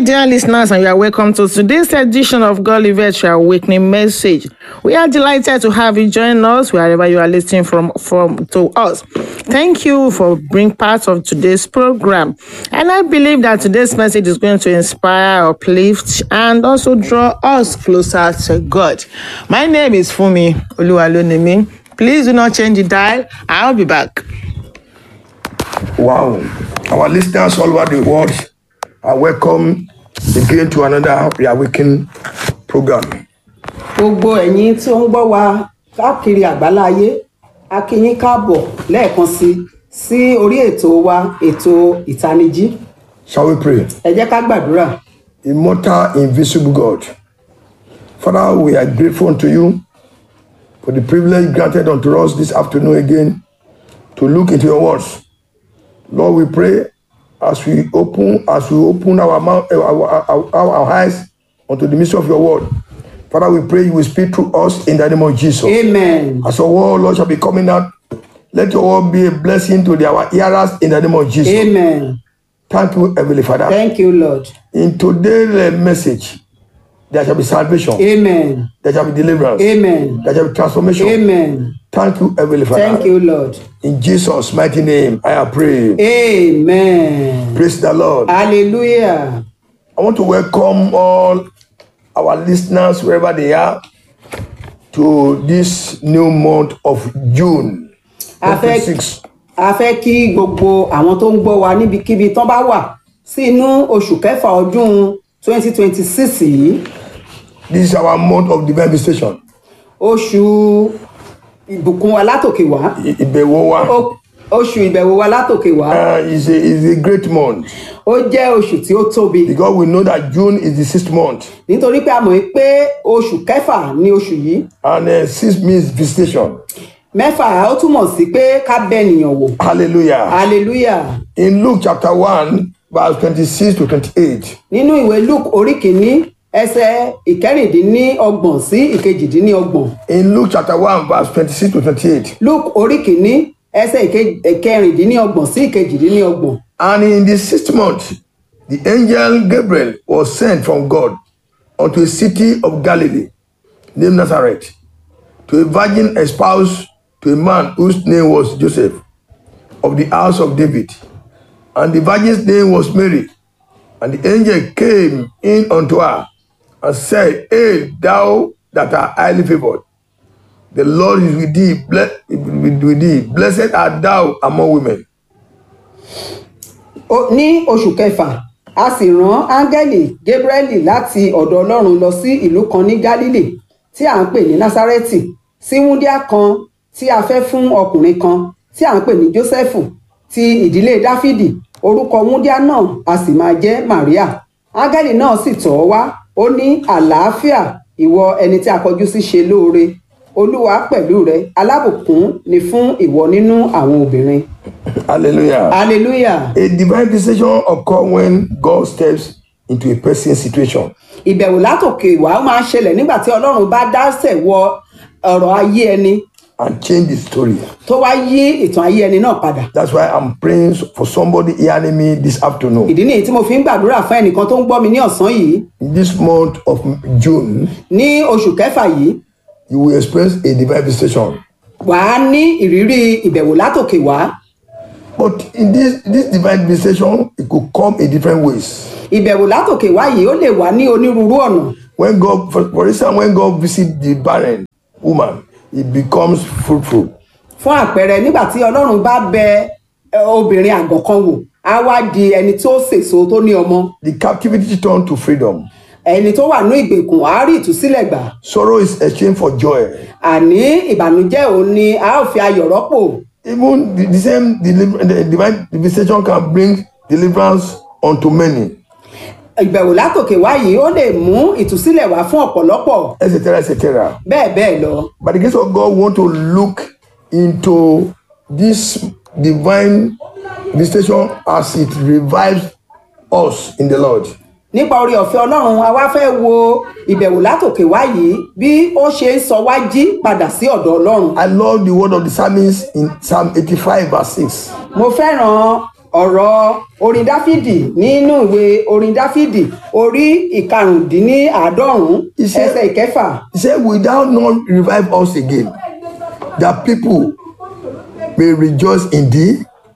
dear listeners, and you are welcome to today's edition of God Livet Your Awakening Message. We are delighted to have you join us wherever you are listening from, from to us. Thank you for being part of today's program. And I believe that today's message is going to inspire, uplift, and also draw us closer to God. My name is Fumi Oluwalonimi. Please do not change the dial. I'll be back. Wow. Our listeners all over the world are welcome again to another Reawaken program. gbogbo ẹ̀yin tí ó ń gbọ́ wa káàkiri àgbáláyé a kí yín káàbọ̀ lẹ́ẹ̀kan sí sí orí ètò wa ètò ìtanijí Shall we pray? ẹ jẹ́ ká gbàdúrà Immortal, invisible God. Father, we are grateful unto you for the privilege granted unto us this afternoon again to look into your words. Lord, we pray as we open, as we open our mouth, our, our, our, our eyes unto the mystery of your word. Father, we pray you will speak through us in the name of Jesus. amen As your word, Lord, shall be coming out, let your word be a blessing to the, our hearers in the name of Jesus. amen Thank you, Heavenly Father. thank you lord In today's uh, message, there shall be salvation, amen there shall be deliverance, amen there shall be transformation. amen Thank you, Heavenly Father. thank you lord In Jesus' mighty name, I have prayed. amen Praise the Lord. hallelujah I want to welcome all our listeners, wherever they are, to this new month of June A fẹ́- 26. a fẹ́ kí gbogbo àwọn tó ń gbọ́ wa níbikíbi tán bá wà sí inú oṣù kẹfà ọdún 2026 yìí This is our month of divine visitation. oṣù ìbùkún wa látòkè wá I- Ìbẹ̀wò wa Ó- oṣù ìbẹ̀wò wa látòkè wá uh, is, a, is a great month ó jẹ́ oṣù tí ó tóbi because we know that June is the sixth month nítorí pé a mọ̀ pé oṣù kẹfà ní oṣù yìí and uh, six means visitation. mẹ́fà ó túmọ̀ sí pé ká bẹ ènìyàn wò Hallelujah. hallelujah In Luke chapter 1, verse 26 to 28, nínú ìwé luke orí kìíní ẹsẹ̀ ìkẹrìndínlọ́gbọ̀n sí ìkejìdínlọ́gbọ̀n in Luke chapter 1, verse 26 to 28, luke orí kìíní ẹsẹ̀ ìke- ìkẹrìndínlọ́gbọ̀n sí ìkejìdínlọ́gbọ̀n and in the sixth month, the angel Gabriel was sent from God unto a city of Galilee named Nazareth to a virgin espoused to a man whose name was Joseph of the house of David. And the virgin's name was Mary. And the angel came in unto her and said, Hail, thou that art highly favored. The Lord is with thee, ble- with thee. Blessed art thou among women. Ó- ní oṣù kẹfà a sì rán áńgẹ́lì gabrieli láti ọ̀dọ̀ ọlọ́run lọ sí ìlú kan ní galilei tí à ń pè ní násárẹ́tì sí wúndíá kan tí a fẹ́ fún ọkùnrin kan tí à ń pè ní jósẹ́fù ti ìdílé dáfídì orúkọ wúndíá náà a sì máa jẹ́ maria áńgẹ́lì náà sì tọ̀ ọ́ wá ó ní àlàáfíà ìwọ ẹni tí a kọjú sí ṣe lóore olúwa pẹ̀lú rẹ alábùkún ni fún ìwọ nínú àwọn obìnrin Hallelujah. hallelujah. A divine visitation occur when God steps into a person's situation. ìbẹ̀wò látòkè wá ó máa ń ṣẹlẹ̀ nígbà tí ọlọ́run bá dásẹ̀ wọ ọ̀rọ̀ ayé ẹni and change the story. tó wá yí ìtàn ayé ẹni náà padà That's why I'm praying for somebody hearing me this afternoon. ìdí nìyí tí mo fi ń gbàdúrà fún ẹnìkan tó ń gbọ́ mi ní ọ̀sán yìí In this month of June, ní oṣù kẹfà yìí you will experience a divine visitation. wà á ní ìrírí ìbẹ̀wò látòkè wá But in this this divine visitation, it could come in different ways. ìbẹ̀wò látòkè wá yìí ó lè wá ní onírúurú ọ̀nà When God, for, for instance, when God visits the barren woman, it becomes fruitful. fún àpẹẹrẹ nígbà tí ọlọ́run bá bẹ ẹ, obìnrin àgàn kan wò á wá di ẹni tó sèso tó ní ọmọ The captivity turned to freedom. ẹni tó wà ní ìgbèkùn á rí ìtúsílẹ̀ gbà Sorrow is exchanged for joy. àní ìbànújẹ́ òun ni a ó fi ayọ̀ rọ́pò Even the, the same deliver, the divine visitation can bring deliverance unto many, ìbẹ̀wò látòkè wá yìí ó lè mú ìtúsílẹ̀ wá fún ọ̀pọ̀lọpọ̀ etc., etc. bẹ́ẹ̀ bẹ́ẹ̀ lọ By the grace of God, we want to look into this divine visitation as it revives us in the Lord. nípa orí ọ̀fẹ́ ọlọ́run a wá fẹ́ wo ìbẹ̀wò látòkè wá yìí bí ó ṣe ń sọ wá jí padà sí ọ̀dọ̀ ọlọ́run I love the word of the psalmist in Psalm 85, verse 6. mo fẹ́ràn ọ̀rọ̀ orin dáfídì nínú ìwé orin dáfídì orí ìkarùndínláàádọ́rùn-ún Iṣẹ́- ẹsẹ̀ ìkẹfà He said, Will thou not revive us again, that people may rejoice in thee?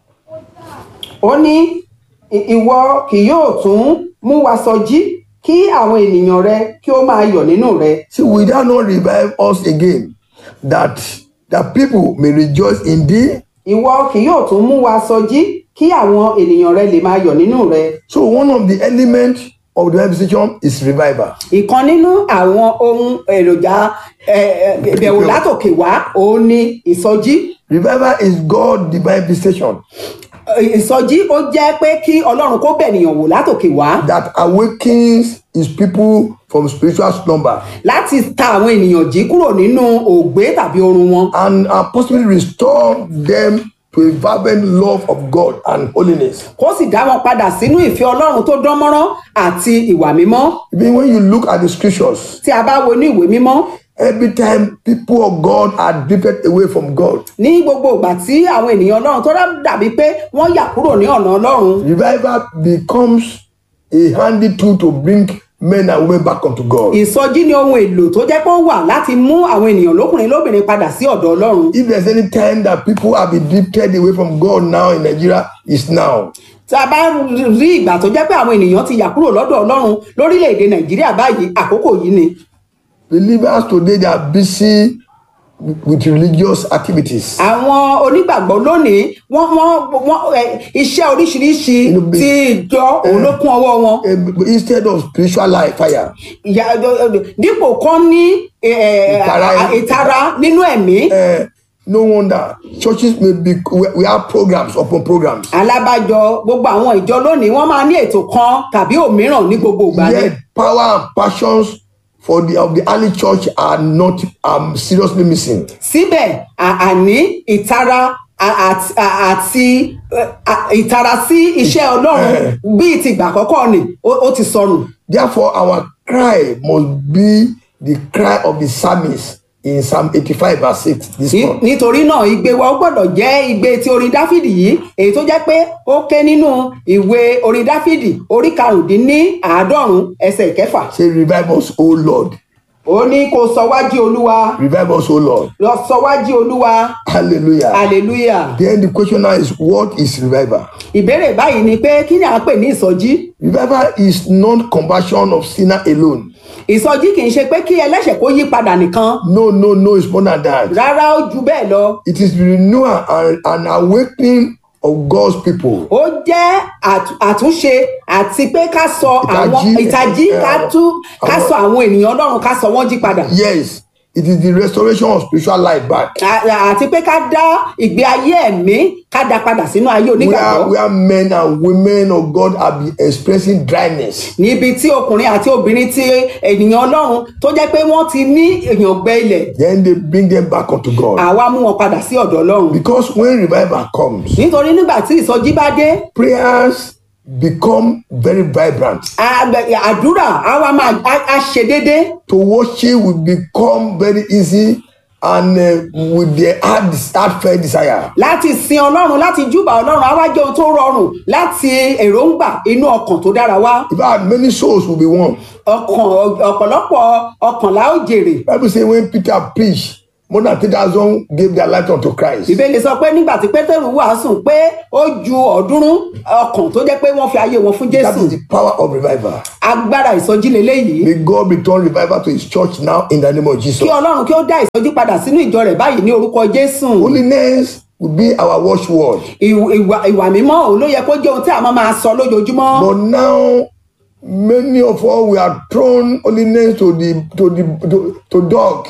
ó ní "Ì- ìwọ kì yóò tún mú wa sọjí kí àwọn ènìyàn rẹ kí ó máa yọ̀ nínú rẹ See, will thou not revive us again, that that people may rejoice in thee? ìwọ kì yóò tún mú wa sọjí kí àwọn ènìyàn rẹ lè máa yọ̀ nínú rẹ So one of the elements of the revival is revival. ìkan nínú àwọn ohun èròjà eh, eh, ìbẹ̀wò látòkè wá òun ni ìsọjí Revival is God's divine visitation ìsọjí ó jẹ́ pé kí ọlọ́run kó bẹ̀nìyàn wò látòkè wá that awakens his people from spiritual slumber láti ta àwọn ènìyàn jí kúrò nínú ògbé tàbí orun wọn and uh, possibly restore them to a fervent love of God and holiness. kó sì dá wọn padà sínú ìfẹ́ ọlọ́run tó dán mọ́rán àti ìwà mímọ́ Even when you look at the scriptures, tí a bá wo ní ìwé mímọ́ every time people of God are drifted away from God, ní gbogbo ìgbà tí àwọn ènìyàn ọlọ́run tó dàbí pé wọ́n yà kúrò ní ọ̀nà ọlọ́run revival becomes a handy tool to bring men and women back unto God. ìsọjí ni ohun èlò tó jẹ́ pé ó wà láti mú àwọn ènìyàn lókùnrin lóbìnrin padà sí ọ̀dọ̀ ọlọ́run If there's any time that people have been drifted away from God now in Nigeria, it's now. tí a bá rí ìgbà tó jẹ́ pé àwọn ènìyàn ti yà kúrò lọ́dọ̀ ọlọ́run lórílẹ̀‐èdè nàìjíríà báyìí àkókò yìí ni Believers today they are busy with religious activities. àwọn onígbàgbọ́ lónìí wọ́n wọ́n wọ́n ẹ, iṣẹ́ oríṣiríṣi Inú bí- tí ìjọ òun ló kún ọwọ́ wọn Eh, Instead of spiritual life, fire. Ìyà- dípò kan ní ẹ, ẹ, Ìtara- ìtara nínú ẹ̀mí Eh, no wonder churches may be we we have programs upon programs. alábàjọ gbogbo àwọn ìjọ lónìí wọ́n máa ní ètò kan tàbí òmíràn ní gbogbo ìgbà ni Yet power and passions for the of the early church are not um, seriously missing. síbẹ̀ à- àní ìtara à- àti à- àti ẹ, à- ìtara sí iṣẹ́ ọlọ́run bíi ti ìgbà àkọ́kọ́ ni ó ó ti sọnù Therefore, our cry must be the cry of the psalmist in Psalm 85 verse 6 this Ní- month. nítorí náà igbe wa ó gbọ́dọ̀ jẹ́ igbe ti orin dáfídì yìí èyí tó jẹ́ pé ó ké nínú ìwé orin dáfídì orí karùndínní àádọ́rùn ẹsẹ̀ ìkẹfà Say, revive us, O Lord. ó ní kó sọ wájú olúwa Revive us, O Lord. lọ sọ wájú olúwa Hallelujah. hallelujah Then the question now is, what is revival? ìbéèrè báyìí ni pé kí ni à ń pè ní ìsọjí Revival is not conversion of sinner alone. ìsọjí kì í ṣe pé kí ẹlẹ́ṣẹ̀ kó yí padà nìkan No, no, no, it's more than that. rárá ó ju bẹ́ẹ̀ lọ It is the renewal and an awakening of God's people. ó jẹ́ àtú- àtúnṣe àti pé ká sọ àwọn Ìtají, ìtají eh, ká tú ká àwọn- sọ àwọn ènìyàn ọlọ́run ká sọ wọ́n jí padà Yes, it is the restoration of spiritual life back. À- àti pé ká dá ìgbé ayé ẹ̀mí ká dá padà sínú ayé Where, onígbàgbọ́ where men and women of God have been expressing dryness. níbi tí ọkùnrin àti obìnrin ti ènìyàn ọlọ́run tó jẹ́ pé wọ́n ti ní èèyàn gbẹ ilẹ̀ Then they bring them back unto God. àwa mú wọn padà sí ọ̀dọ̀ ọlọ́run Because when revival comes, nítorí nígbà tí ìsọjí bá dé prayers become very vibrant. àgbẹ̀- àdúrà àwa máa á- á ṣe déédé To worship will become very easy and uh, with their heart, heartfelt desire. láti sin ọlọ́run láti júbà ọlọ́run àwa jẹ́ ohun tó rọrùn láti èròǹgbà inú ọkàn tó dára wá In fact, many souls will be won. ọkàn ọ̀pọ̀lọpọ̀ ọkànlá ó jèrè Bible say when Peter preached, more than 3,000 gave their life unto Christ. ìbéèrè sọ pé nígbà tí pétérù wàásù pé ó ju ọ̀ọ́dúnrún ọkàn tó jẹ́ pé wọ́n fi ayé wọn fún That jésù is the power of revival. agbára ìsọjí leléyìí May God return revival to his church now in the name of Jesus. kí ọlọ́run kí ó dá ìsọjí padà sínú ìjọ rẹ̀ báyìí ní orúkọ jésù Holiness will be our watchword. Ìw- ìwà ìwà mímọ́ òun ló yẹ kó jẹ́ ohun tí a máa máa sọ lójoojúmọ́ But now, many of us we are thrown holiness to the to the to, to dog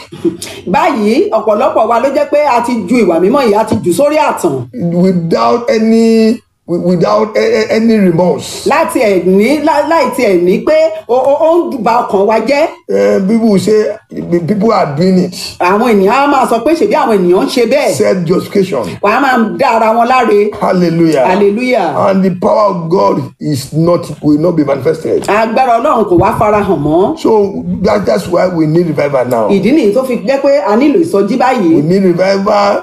báyìí ọ̀pọ̀lọpọ̀ wa ló jẹ́ pé a ti ju ìwà mímọ́ yìí a ti jù sórí àtàn without any without a- a- any remorse. láti ẹ̀ ní lá- láì tiẹ̀ ní pé ó ó- ó ń ba ọkàn wa jẹ́ Uh, people will say the people are doing it. àwọn ènìyàn á máa sọ pé ṣèbí àwọn ènìyàn ń ṣe bẹ́ẹ̀ Self justification. wà á máa dá ara wọn láre Hallelujah. hallelujah And the power of God is not will not be manifested. agbára ọlọ́run kò wá farahàn mọ́ So that, that's why we need revival now. ìdí nìyí tó fi jẹ́ pé a nílò ìsọjí We báyìí need revival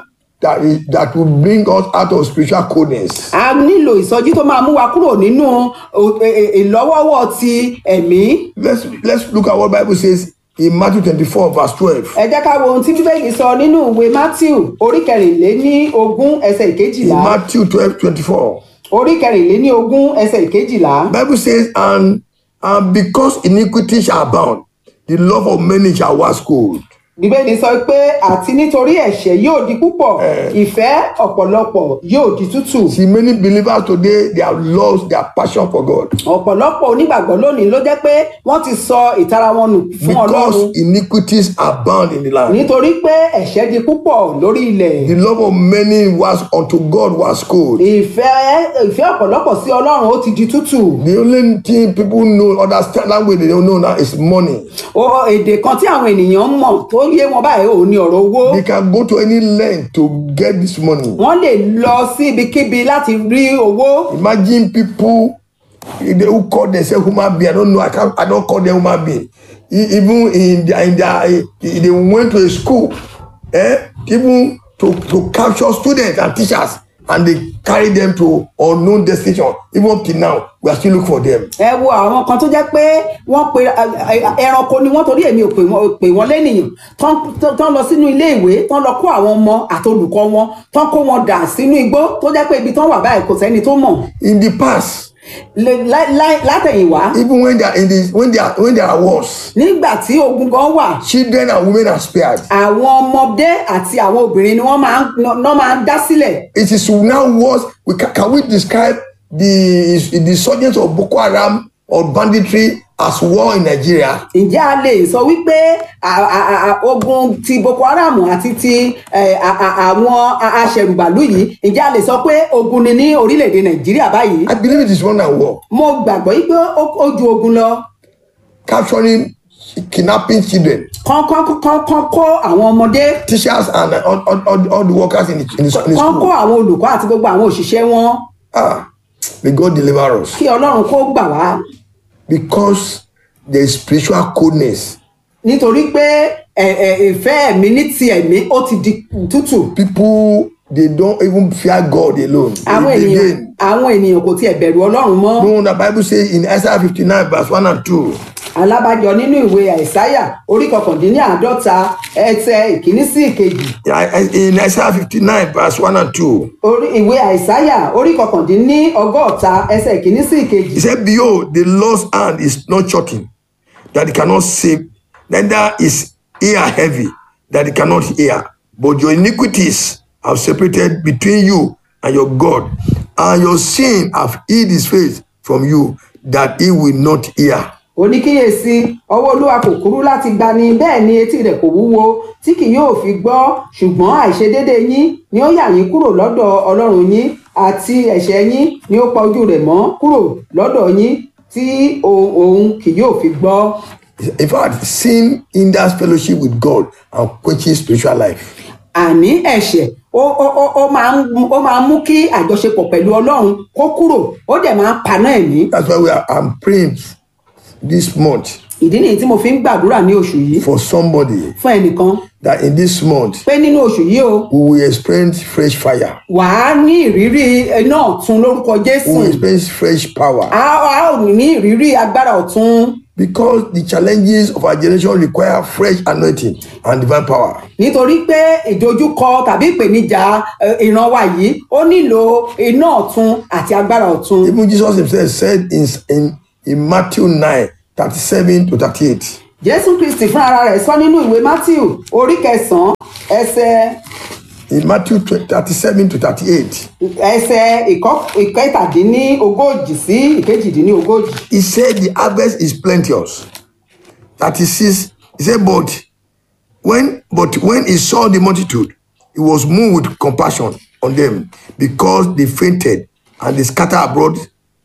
that is that will bring us out of spiritual coldness. a nílò ìsọjí tó máa mú wa kúrò nínú o- e- e- ìlọ́wọ́wọ́ ti ẹ̀mí Let's let's look at what Bible says in Matthew 24, verse 12. ẹ jẹ́ ká wo ohun tí bíbélì sọ nínú ìwé matthew orí kẹrìnléní ogún ẹsẹ̀ In ìkejìlá Matthew 12, 24. orí kẹrìnléní ogún ẹsẹ̀ ìkejìlá Bible says, and and because iniquity shall abound, the love of many shall wax cold. bíbélì sọ pé àti nítorí ẹ̀ṣẹ̀ yóò di púpọ̀ ìfẹ́ ọ̀pọ̀lọpọ̀ yóò di tútù See, many believers today they have lost their passion for God ọ̀pọ̀lọpọ̀ onígbàgbọ́ lónìí ló jẹ́ pé wọ́n ti sọ ìtara wọn nù fún ọlọ́run because iniquities abound in the land. nítorí pé ẹ̀ṣẹ̀ di púpọ̀ lórí ilẹ̀ The love of many was unto God was cold. ìfẹ́ ìfẹ́ ọ̀pọ̀lọpọ̀ sí ọlọ́run ó ti di tútù The only thing people know, understand language they don't know now is money. o èdè kan tí àwọn ènìyàn mọ̀ tó yé wọn báyìí ò ní ọ̀rọ̀ owó They can go to any length to get this money. wọ́n lè lọ sí ibikíbi láti rí owó Imagine people they who call themselves human being. I don't know. I can't. I don't call them human being. E- Even in their, in their, eh, they went to a school, eh? Even to to capture students and teachers, and they carry them to unknown destination. Even up till now, we are still looking for them. ẹ wo àwọn kan tó jẹ́ pé wọ́n pe ẹ- ẹ- ẹranko ni wọ́n torí èmi ò pè wọ́n pè wọ́n lẹ́nìyàn tán tán- tán lọ sínú ilé ìwé tán lọ kó àwọn ọmọ àti olùkọ́ wọn tán kó wọn dà sínú igbó tó jẹ́ pé ibi tán wà báyìí kò sẹ́ni tó mọ̀ In the past, Lé- lá- lá- látẹ̀yìnwá even when they are in the when they are when there are wars, nígbà tí ogun gan wà children and women are spared. àwọn ọmọdé àti àwọn obìnrin ni wọ́n máa ń ná máa ń dá sílẹ̀ It is now worse. We can, can we describe the the surgence of Boko Haram or banditry as war in Nigeria? ǹjẹ́ a lè sọ wípé à- à- à- ogun ti boko haram àti ti eh, à- à- àwọn a- aṣẹ̀rùbàlù yìí ǹjẹ́ a lè sọ pé ogun ni ní orílẹ̀-èdè nàìjíríà báyìí I believe it is more than war. mo gbàgbọ́ yìí pé ó ó ju ogun lọ Capturing, kidnapping children, kán kán kán kán kó àwọn ọmọdé teachers, and uh, all, all, all, all the workers in the, in the, in the kán kó school. àwọn olùkọ́ àti gbogbo àwọn òṣìṣẹ́ wọn Ah, may God deliver us. kí ọlọ́run kó gbà wá Because there is spiritual coldness. nítorí pé ẹ- ẹ- ìfẹ́ ẹ̀mí ní ti ẹ̀mí ó ti di tútù People, they don't even fear God alone. àwọn They- ènìyàn Again, àwọn ènìyàn kò tiẹ̀ bẹ̀rù ọlọ́run mọ́. no, the Bible says in Isaiah 59, verse 1 and 2. alábàjọ nínú ìwé àìsáyà orí kọkàndínláàádọ́ta ẹsẹ̀ ìkíní sí ìkejì Yeah, In Isaiah 59, verse 1 and 2. orí ìwé àìsáyà orí kọkàndínlọ́gọ́ta ẹsẹ̀ ìkíní sí ìkejì He said, Behold, the Lord's hand is not shortened, that he cannot save, neither is ear heavy, that he cannot hear. But your iniquities have separated between you and your God, and your sin have hid his face from you, that he will not hear. oníkíyèsí ọwọ́ olúwa kò kúrú láti gbani bẹ́ẹ̀ ni etí rẹ̀ kò wúwo tí kì yóò fi gbọ́ ṣùgbọ́n àìṣedéédé yín ni ó yà yín kúrò lọ́dọ̀ ọlọ́run yín àti ẹ̀ṣẹ̀ yín ni ó pa ojú rẹ̀ mọ́ kúrò lọ́dọ̀ yín tí òun òun kì yóò fi gbọ́. In fact, sin hinders fellowship with God and quenches spiritual life. àní ẹ̀ṣẹ̀ ó ó ó ó máa ń mú- ó máa ń mú kí àjọṣepọ̀ pẹ̀lú ọlọ́run kó kúrò ó dẹ̀ máa ń paná ẹ̀mí That's why we are I'm praying this month ìdí nìyí tí mo fi ń gbàdúrà ní oṣù yìí for somebody fún ẹnìkan that in this month pé nínú oṣù yìí o we will experience fresh fire. wàá ní ìrírí iná ọ̀tun lórúkọ jésù We will experience fresh power. a a ò ní ìrírí agbára ọ̀tun Because the challenges of our generation require fresh anointing and divine power. nítorí pé ìdojúkọ tàbí ìpèníjà eh, ìran wa yìí ó nílò iná ọ̀tun àti agbára ọ̀tun Even Jesus himself said in, in, in Matthew 9 37 to 38. jésù kristi fún ara rẹ̀ sọ nínú ìwé matthew orí kẹsànán ẹsẹ̀ In Matthew 20 37 to 38, ẹsẹ̀ ìkọ́- ìkẹtàdínníogójì sí ìkejìdínníogójì he said, The harvest is plenteous. 36, he said, But when but when he saw the multitude, he was moved with compassion on them because they fainted and they scattered abroad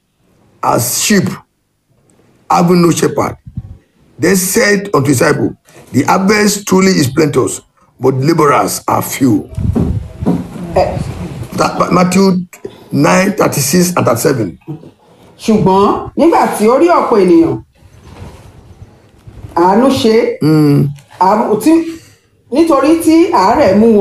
as sheep having no shepherd. Then said unto his disciples, The harvest truly is plenteous, but laborers are few. That, Matthew 9, 36 and 37. ṣùgbọ́n nígbà tí ó rí ọ̀pọ̀ ènìyàn àánú ṣe àánú tí nítorí tí àárẹ̀ mú wọn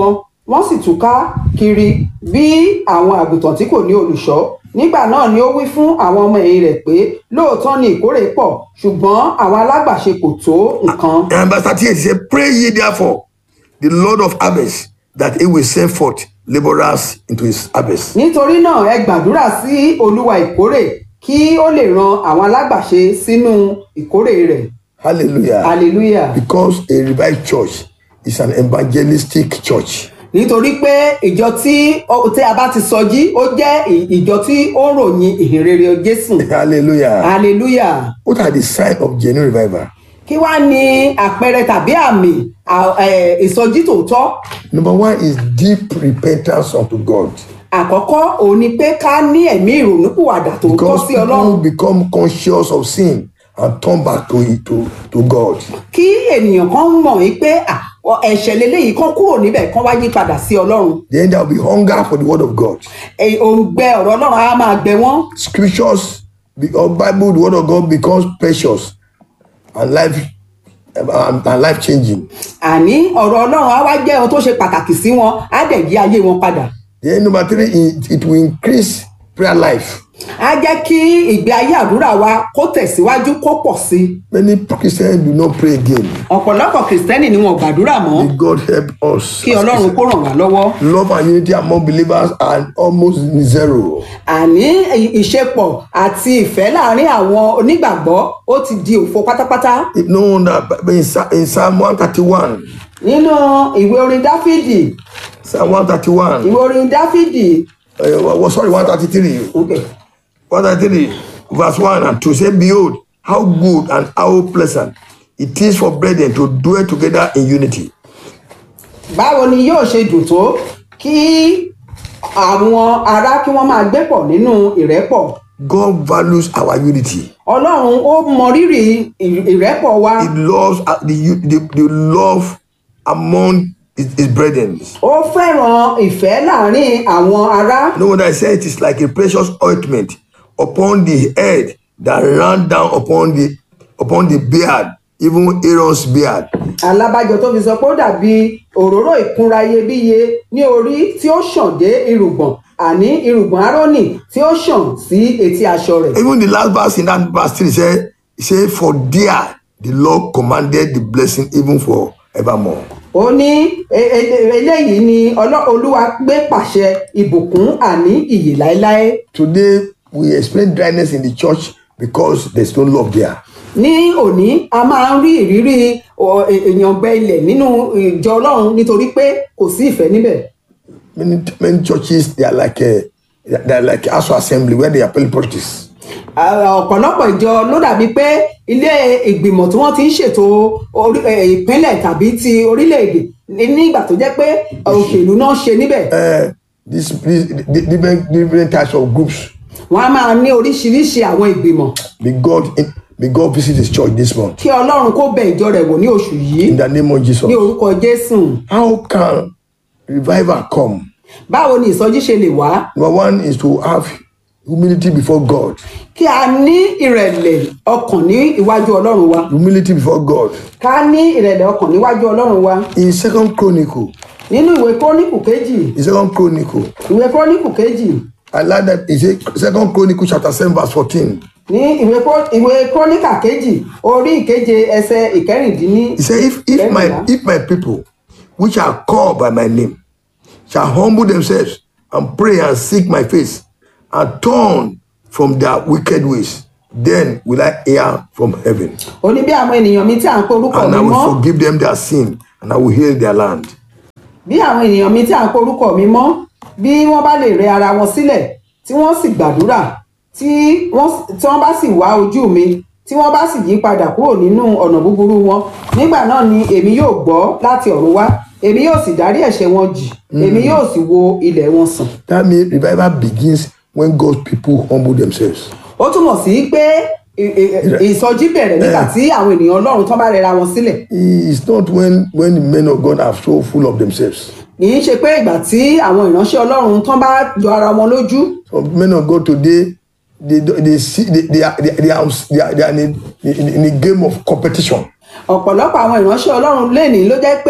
wọ́n sì túká kiri bí àwọn àgùntàn tí kò ní olùṣọ́ nígbà náà ni ó wí fún àwọn ọmọ ẹ̀yìn rẹ̀ pé lóòótọ́ ni ìkórè pọ̀ ṣùgbọ́n àwọn alágbàṣe kò tó nǹkan. And verse 38 he said, Pray ye therefore the Lord of harvest that he will send forth laborers into his harvest. nítorí náà ẹ gbàdúrà sí olúwa ìkórè kí ó lè ran àwọn alágbàṣe sínú ìkórè rẹ̀ Hallelujah. hallelujah Because a revived church is an evangelistic church. nítorí pé ìjọ tí ó- tí a bá ti sọjí ó jẹ́ ì- ìjọ tí ó ń ròyìn ìhìnrere jésù Hallelujah. hallelujah What are the signs of genuine revival? kí wá ní àpẹẹrẹ tàbí àmì à- ẹ, ìsọjí tòótọ́ Number one is deep repentance unto God. àkọ́kọ́ òun ni pé ká ní ẹ̀mí ìrònúpìwàdà tòótọ́ Because sí ọlọ́run people become conscious of sin and turn back to it to, to God. kí ènìyàn kan mọ̀ yí pé à, ọ- ẹ̀ṣẹ̀ leléyìí kan kúrò níbẹ̀ kan wá yí padà sí ọlọ́run Then there will be hunger for the word of God. Ẹ, òǹgbẹ ọ̀rọ̀ ọlọ́run á máa gbẹ wọ́n Scriptures be, or Bible, the word of God becomes precious and life and, and life changing. àní ọ̀rọ̀ ọlọ́run á wá jẹ́ ohun tó ṣe pàtàkì sí wọn á dẹ̀ yí ayé wọn padà Then number three, it, it will increase prayer life. á jẹ́ kí ìgbé ayé àdúrà wa kó tẹ̀síwájú kó pọ̀ sí i Many Christians do not pray again. ọ̀pọ̀lọpọ̀ kìrìsìtẹ́nì ni wọn ò gbàdúrà mọ́ May God help us. kí ọlọ́run kó ràn wá lọ́wọ́ Love and unity among believers are almost zero. àní ì- ìṣepọ̀ àti ìfẹ́ láàrin àwọn onígbàgbọ́ ó ti di òfo pátápátá It no wonder but in, Psa- in Psalm 131, nínú ìwé orin dáfídì Psalm 131, ìwé orin dáfídì uh, well, sorry, 133, okay. 133, verse 1 and 2 say, Behold, how good and how pleasant it is for brethren to dwell together in unity. báwo ni yóò ṣe dùn tó kí àwọn ará kí wọ́n máa gbé pọ̀ nínú ìrẹ́pọ̀ God values our unity. ọlọ́run ó mọrírì ì- ìrẹ́pọ̀ wa He loves uh, the, u- the, the love among his, his brethren. ó fẹ́ràn ìfẹ́ láàrin àwọn ará No wonder I say it is like a precious ointment upon the head that ran down upon the upon the beard, even Aaron's beard. alábàjọ tó fi sọ pé ó dàbí òróró ìkunra iyebíye ní orí tí ó ṣàn dé irùngbọ̀n àní irùngbọ̀n árónì tí ó ṣàn sí etí aṣọ rẹ̀ Even the last verse in that verse 3 say, say, For there the Lord commanded the blessing even for evermore. ó ní e- e- eléyìí ni Ọlọ́- olúwa gbé pàṣẹ ìbùkún àní ìyè láéláé Today we explain dryness in the church because there's no love there. ní òní a máa ń rí ìrírí ọ, è- èèyàn gbẹ ilẹ̀ nínú ìjọ ọlọ́run nítorí pé kò sí ìfẹ́ níbẹ̀ Many many churches they are like a, they are like house of assembly where they are playing politics. À- ọ̀pọ̀lọpọ̀ ìjọ ló dàbí pé ilé ìgbìmọ̀ tí wọ́n ti ń ṣètò orí- ẹ̀, ìpínlẹ̀ tàbí ti orílẹ̀-èdè ní- nígbà tó jẹ́ pé òṣèlú náà ṣe níbẹ̀ Uh, this, this the different different types of groups. wọ́n á máa ní oríṣiríṣi àwọn ìgbìmọ̀ May God may God visit His church this month kí ọlọ́run kó bẹ ìjọ rẹ̀ wò ní oṣù yìí in the name of Jesus. ní orúkọ jésù How can revival come? báwo ni ìsọjí ṣe lè wá Number one is to have humility before God. kí a ní ìrẹ̀lẹ̀ ọkàn ní iwájú ọlọ́run wa Humility before God. ká ní ìrẹ̀lẹ̀ ọkàn níwájú ọlọ́run wa In Second Chronicle, nínú ìwé króníkù kejì in Second Chronicle, ìwé króníkù kejì I like that. It's a Second Chronicle chapter seven verse fourteen. ní ìwé Kró- ìwé króníkà kejì orí ìkeje ẹsẹ ìkẹrìndínní He said, "If if my kẹrìnlá. if my people, which are called by my name, shall humble themselves and pray and seek my face, and turn from their wicked ways, then will I hear from heaven, ó ní bí àwọn ènìyàn mi tí à ń pe orúkọ and mi I will mọ́ forgive them their sin, and I will heal their land." bí àwọn ènìyàn mi tí à ń pe orúkọ mi mọ́ bí wọ́n bá lè rẹ ara wọn sílẹ̀ tí wọ́n sì gbàdúrà tí wọ́n tí wọ́n bá sì wá ojú mi tí wọ́n bá sì yí padà kúrò nínú ọ̀nà búburú wọn nígbà náà ni èmi yóò gbọ́ láti ọ̀run wá èmi yóò sì dárí ẹ̀ṣẹ̀ wọn jì èmi yóò sì wo ilẹ̀ wọn sàn. That means revival begins when God's people humble themselves. ó túmọ̀ sí pé ì- ì- ìsọjí bẹ̀rẹ̀ nígbà tí àwọn ènìyàn ọlọ́run tán bá rẹra wọn sílẹ̀ It's not when when the men of God are so full of themselves. kì í ṣe pé ìgbà tí àwọn ìránṣẹ́ ọlọ́run tán bá jọ ara wọn lójú Some men of God today, they do- they see they, they are they, they are they are, they are in, a, in, in a game of competition. ọ̀pọ̀lọpọ̀ àwọn ìránṣẹ́ ọlọ́run lẹ́nìí ló jẹ́ pé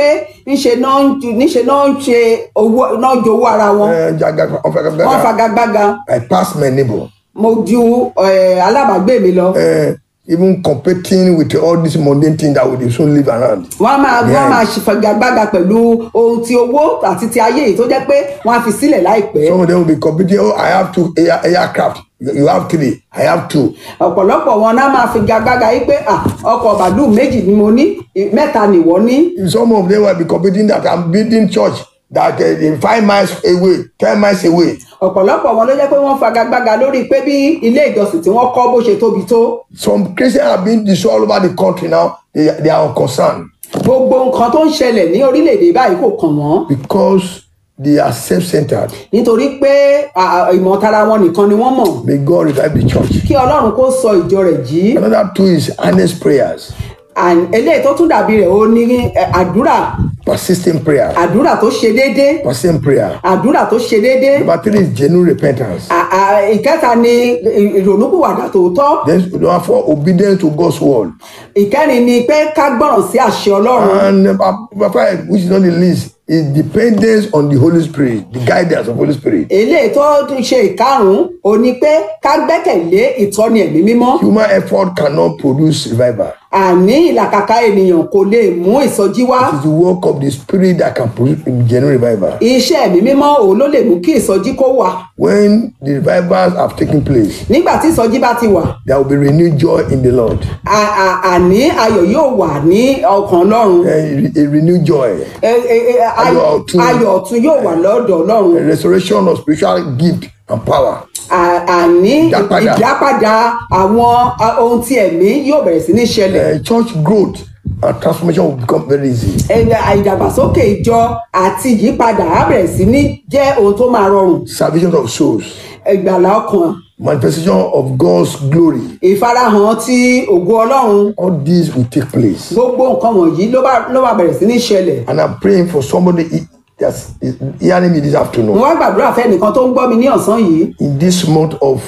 ńṣe náà ń ju- níṣe náà ń ṣe owó náà jowó ara wọn Eh, jaga- wọ́n ọ̀fagagbága. fagagbága I pass my neighbor. mo ju eh, alábàágbé mi lọ Eh, even competing with all these mundane things that we soon live around. wọ́n á máa wọ́n á Yeah. máa ṣe fagagbága pẹ̀lú ohun ti owó àti ti ayé yìí tó jẹ́ pé wọ́n á fi sílẹ̀ láìpẹ́ Some of them will be competing. Oh, I have two air, aircraft. You you have three. I have two. ọ̀pọ̀lọpọ̀ wọn náà máa fi gagbága yìí pé "Ah, ọkọ̀ bàálù méjì ni mo ní mẹ́ta nìwọ ní Some of them will be competing that I'm building church that uh, in five miles away, ten miles away. ọ̀pọ̀lọpọ̀ wọn ló jẹ́ pé wọ́n fagagbága lórí pé bí ilé ìjọsìn tí wọ́n kọ́ bó ṣe tóbi tó Some Christians are being destroyed all over the country now. They, they are unconcerned gbogbo nǹkan tó ń ṣẹlẹ̀ ní orílẹ̀-èdè báyìí kò kàn wọ́n because they are self-centered. nítorí pé à, ìmọ̀tara wọn nìkan ni wọ́n mọ̀ May God revive the church. kí ọlọ́run kó sọ ìjọ rẹ̀ jí Another two is earnest prayers, And eléyìí tó tún dàbí rẹ̀ ó ní eh, àdúrà persistent prayer, àdúrà tó ṣe déédé persistent prayer. àdúrà tó ṣe déédé Number three is genuine repentance. À- à, ìkẹta ni ì- ìrònúpìwàdà tòótọ́ Then number four, obedience to God's word. ìkẹrin ni pé ká gbọ́ràn sí àṣẹ ọlọ́run And number number five, which is not the least, is dependence on the Holy Spirit, the guidance of Holy Spirit. eléyìí tó tún ṣe ìkarùn-ún ò ní pé ká gbẹ́kẹ̀lé ìtọ́ni ẹ̀mí mímọ́ Human effort cannot produce revival. àní ìlàkàkà ènìyàn kò lè mú ìsọjí wá It is the work of the Spirit that can produce genuine revival. iṣẹ́ ẹ̀mí mímọ́ òun ló lè mú kí ìsọjí kó wà When the revivals have taken place, nígbà tí ìsọjí bá ti wà there will be renewed joy in the Lord. à- à- àní ayọ̀ yóò wà ní ọkàn ọlọ́run A, a renewed joy, Ẹ- ẹ- ẹ- ayọ̀ Ayọ̀ ọ̀tun. ayọ̀ ọ̀tun yóò wà lọ́dọ̀ a ọlọ́run restoration of spiritual gift and power. À- àní Ìdápadà. ìdápadà àwọn a- ohun tí ẹ̀mí yóò bẹ̀rẹ̀ sí ní ṣẹlẹ̀ Uh, church growth and transformation will become very easy. Ẹ- ìdàgbàsókè ìjọ àti ìyípadà á bẹ̀rẹ̀ sí ní jẹ́ ohun tó máa rọrùn Salvation of souls, ìgbàlá ọkàn manifestation of God's glory. ìfarahàn ti ògo ọlọ́run All these will take place. gbogbo nǹkan wọ̀nyí ló bá ló bá bẹ̀rẹ̀ sí ní ṣẹlẹ̀ And I'm praying for somebody he- that's hearing me this mo afternoon. wá gbàdúrà fẹ́nìkan tó ń gbọ́ mi ní ọ̀sán yìí In this month of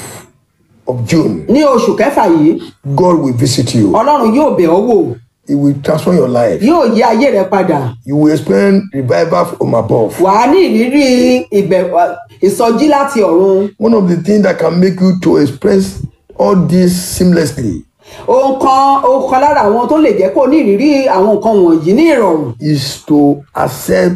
of June, ní oṣù kẹfà yìí God will visit you. ọlọ́run yóò bẹ̀ ọ́ wò He will transform your life. yóò yí ayé rẹ padà You will experience revival from above. wà á ní ìrírí ìbẹ̀ ìsọjí láti ọ̀run One of the things that can make you to express all this seamlessly ohun kan ohun kan lára àwọn tó lè jẹ́ kó ní ìrírí àwọn nǹkan wọ̀nyí ní ìrọ̀rùn is to accept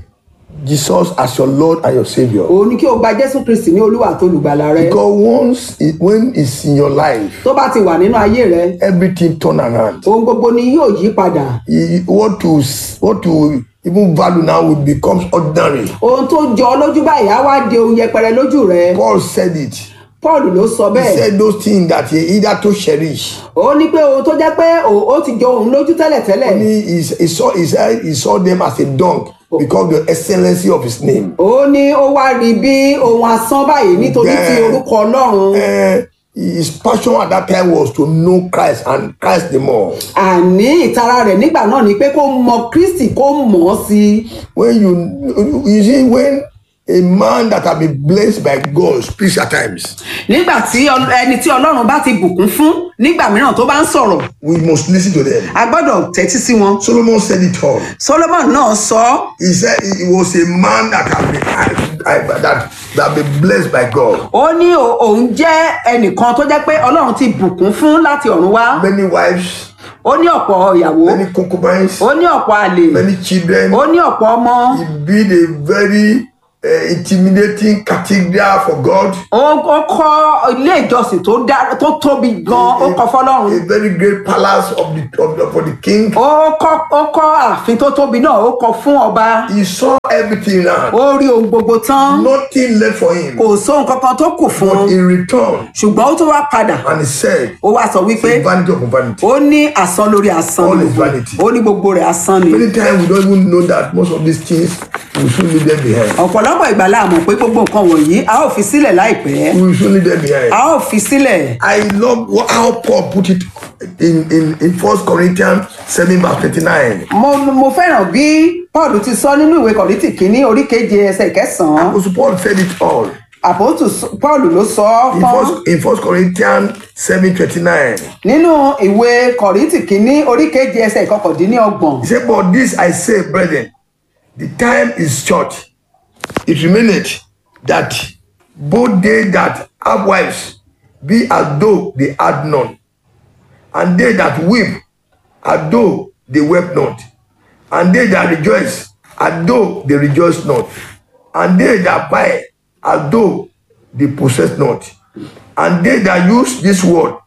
Jesus as your Lord and your Savior. òun ni kí o gba jésù kristi ní olúwa àti olùgbàlà rẹ Because once it, when it's in your life, tó bá ti wà nínú ayé rẹ everything turn around. ohun gbogbo ni yóò yí padà You- What to what to even value now will become ordinary. ohun tó jọ ọ́ lójú báyìí á wá di ohun yẹpẹrẹ lójú rẹ Paul said it. paul ló sọ He bẹ́ẹ̀ said those things that he either to cherish. ó ní pé ohun tó jẹ́ pé ó ó ti jọ òun lójú tẹ́lẹ̀tẹ́lẹ̀ Only he, he saw he said he saw them as a dung because of the excellency of his name. ó ní ó wá rí bí ohun asán báyìí nítorí ti Bẹ́ẹ̀. orúkọ ọlọ́run Uh, his passion at that time was to know Christ and Christ the more. àní ìtara rẹ̀ nígbà náà ni pé kó mọ kristi kó mọ̀ ọ́ sí i when you you see when a man that have been blessed by God speaks at times nígbà tí ọl- ẹni tí ọlọ́run bá ti bùkún fún nígbà mìíràn tó bá ń sọ̀rọ̀ we must listen to them. a gbọ́dọ̀ tẹ́tí sí wọn Solomon said it all. solomon náà sọ ọ́ He said he was a man that have been I, I, that that have been blessed by God. ó ní o- òun jẹ́ ẹnìkan tó jẹ́ pé ọlọ́run ti bùkún fún láti ọ̀run wá Many wives, ó ní ọ̀pọ̀ ìyàwó many concubines, ó ní ọ̀pọ̀ àlè many children. ó ní ọ̀pọ̀ ọmọ He built a very uh, intimidating cathedral for God. ó ó kọ́ ilé ìjọsìn tó dá tó tóbi gan ó kọ́ fọlọ́run A very great palace of the, of the for the king. ó kọ́ ó kọ́ ààfin tó tóbi náà ó kọ́ fún ọba He saw everything now. ó rí ohun gbogbo tán Nothing left for him. kò sóhun kankan tó kù fún But un in return, ṣùgbọ́n ó tún wá padà and he said, ó wá sọ wípé vanity of vanity. ó ní asán lórí asán All ni is vanity. ó ní gbogbo rẹ̀ asán ni Many times we don't even know that most of these things we should leave them behind. ọ̀pọ̀lọpọ̀ ìgbà la mọ̀ pé gbogbo nǹkan wọ̀nyí a ó fi sílẹ̀ láìpẹ́ We should leave them behind. a ó fi sílẹ̀ I love what, how Paul put it in in in First Corinthians seven verse twenty-nine. mo mo fẹ́ràn bí paul ti sọ nínú ìwé kọ̀rìtì kínní orí keje ẹsẹ̀ kẹsàn-án Apostle Paul said it all àpótù paul ló sọ ọ́ in fún First in First Corinthians seven twenty-nine. nínú ìwé kọ̀rìtì kínní orí keje ẹsẹ̀ ìkọkàndínlọ́gbọ̀n He said, "But this I say, brethren, the time is short. It remaineth that both they that have wives be as though they had none, and they that weep as though they wept not, and they that rejoice as though they rejoice not, and they that buy as though they possess not, and they that use this word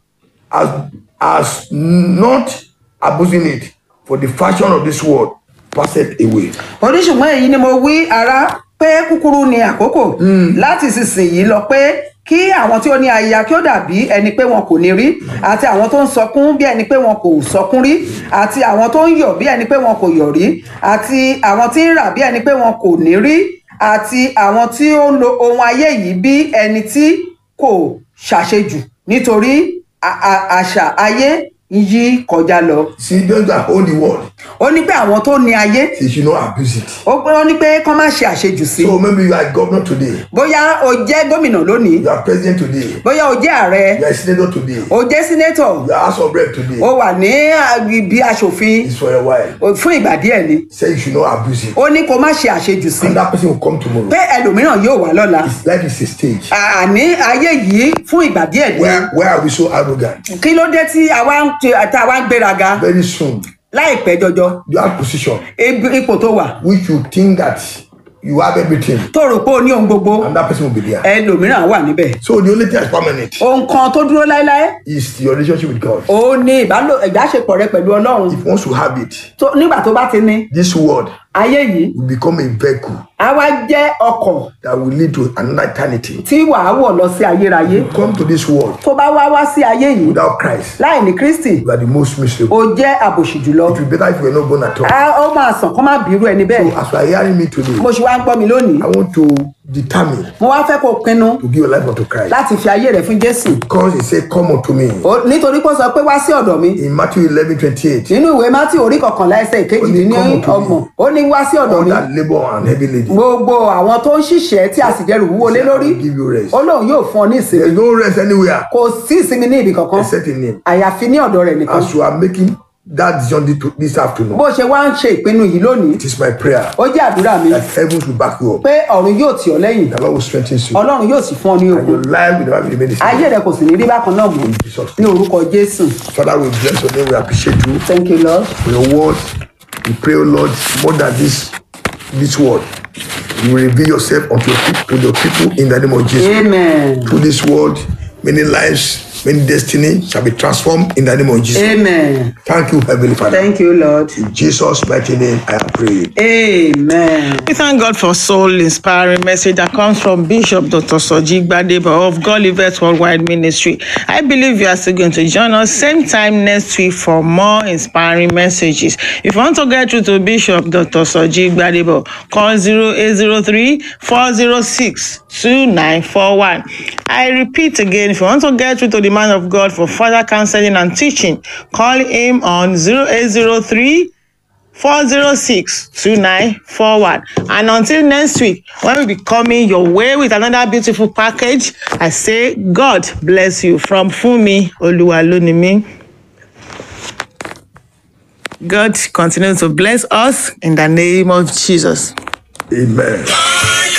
as as not abusing it, for the fashion of this world passeth away. oníṣùgbọ́n èyí ni mo wí ara pé kúkúrú ni àkókò láti sísìnyí lọ pé kí àwọn tí ó ní aya kí ó dàbí ẹni pé wọn kò ní rí àti àwọn tó ń sọkún bí ẹni pé wọn kò sọkún rí àti àwọn tó ń yọ̀ bí ẹni pé wọn kò yọ̀ rí àti àwọn tí ń rà bí ẹni pé wọn kò ní rí àti àwọn tí ó ń lo ohun ayé yìí bí ẹni tí kò ṣàṣejù nítorí a- a- àṣà ayé ń yí kọjá lọ. See, those that own the world, ó ní pé àwọn tó ní ayé they should not abuse it. ó ó ní pé kán má ṣe àṣejù sí So maybe you are governor today, bóyá o jẹ́ gómìnà lónìí you are president today, bóyá o jẹ́ ààrẹ you are senator today, o jẹ́ sínétọ̀ you are house of rep today. o wà ní ibi aṣòfin It's for a while. o- fún ìgbà díẹ̀ ni Say you should not abuse it. ó ní kó má ṣe àṣejù sí And that person will come tomorrow. pé ẹlòmíràn yóò wá lọ́la His life is a stage. àní ayé yìí fún ìgbà díẹ̀ ni Where where are we so arrogant? kí ló dé tí àwa ń ṣe- tá a wá ń gbéraga Very soon, láìpẹ́ jọjọ you have position ibi- ipò tó wà which you think that you have everything, tó rò pé o ní ohun gbogbo and that person will be there. ẹlòmíràn wà níbẹ̀ So the only thing that's permanent ohun kan tó dúró láéláé is your relationship with God. ó ní ìbálò ìbáṣepọ̀ rẹ pẹ̀lú ọlọ́run If once you have it, tó nígbà tó bá ti ní this world ayé yìí will become a vehicle á wá jẹ́ ọkọ̀ that will lead to another eternity. tí wàá wọ̀ lọ sí ayérayé Come to this world tó bá wá wá sí ayé yìí without Christ, láì ní kristi you are the most miserable. ó jẹ́ àbòsí jùlọ It will be better if you were not born at all. á ó máa sàn kó má bírú ẹni bẹ́ẹ̀ So as you are hearing me today, mo ṣe wá ń gbọ́ mi lónìí I want to determine mo wá fẹ́ kó pinnu to give your life unto Christ. láti fi ayé rẹ̀ fún jésù Because he said, Come unto me. Ó- nítorí pé ó sọ pé wá sí ọ̀dọ̀ mi In Matthew 11 28, nínú ìwé mátì orí kọkànlá ẹsẹ̀ ìkejì ní Ó ní, "Come unto me." ọgbọ̀n ó ní wá sí ọ̀dọ̀ all mi that labor and heavy laden, gbogbo àwọn tó ń ṣiṣẹ́ tí a sì dẹrù wúwo lé I lórí will give you rest. ó lóun yóò fún ọ ní ìsinmi There's no rest anywhere kò sí ìsinmi ní ibì kankan except in him. àyàfi ní ọ̀dọ̀ rẹ̀ nìkan As you are making that decision thi- this afternoon, bó ṣe wá ń ṣe ìpinnu yìí lónìí it is my prayer ó jẹ́ àdúrà mi that heavens will back you up. pé ọ̀run yóò tì ọ́ lẹ́yìn The Lord will strengthen you. ọlọ́run yóò sì fún ọ ní And ogun your life will never be remain the ayé same. rẹ kò sì ní rí bákan náà mọ́ Jesus. ní orúkọ jésù Father, we bless your name. We appreciate you thank you lord for your word. We pray, O Lord, more than this this word. You will reveal yourself unto your people, to your people in the name of Jesus. amen Through this word, many lives, many destiny shall be transformed in the name of Jesus. amen Thank you, Heavenly Father. thank you lord In Jesus' mighty name, I have prayed. amen. We thank God for soul inspiring message that comes from Bishop Dr. Soji Gbadebo of God Livet Worldwide Ministry. I believe you are still going to join us same time next week for more inspiring messages. If you want to get through to Bishop Dr. Soji Gbadebo, call 0803 406 2941. I repeat again, if you want to get through to the man of God for further counseling and teaching, call him on 0803 406 2941. And until next week, when we be coming your way with another beautiful package, I say, God bless you from Fumi Oluwalunimi. God continue to bless us in the name of Jesus. Amen.